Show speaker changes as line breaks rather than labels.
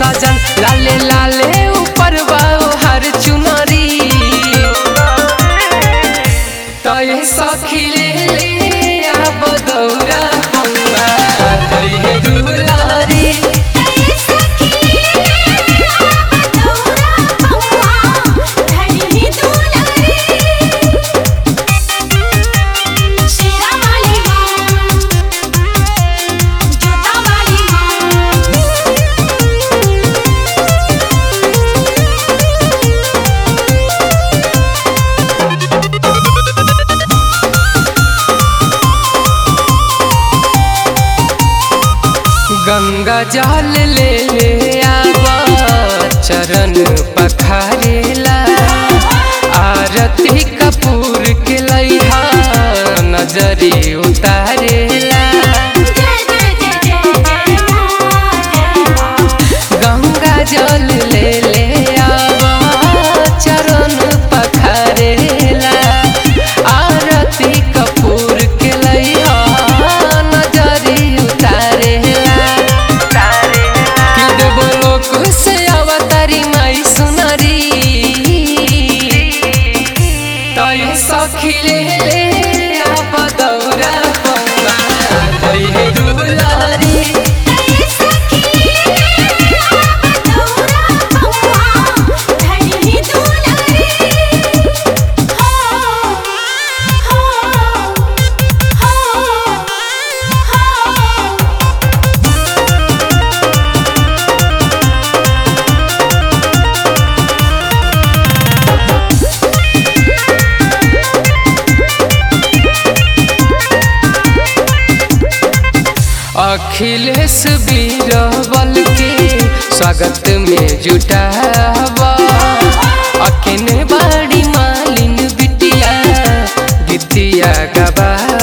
सजन लाले लाले ऊपर बाओ हर चुनरी तय सखी ले ले आब दौरा पौआ तय दुलारी गंगा जल ले ले आबा चरण पखारेला आरती कपूर के लैहा नजरी उतारेला गंगा जल ले ले आबा चरण पखारेला आरती कपूर के लैहा नजरी उतारेला कि देवो लोक से अवतारी माई सुनरी तय सखी ले ले आप दौरा पौआ तय दुलारी अखिलेश बीरबल के स्वागत में जुटावा अकेने बाड़ी मालिन बिटिया गीतिया गबा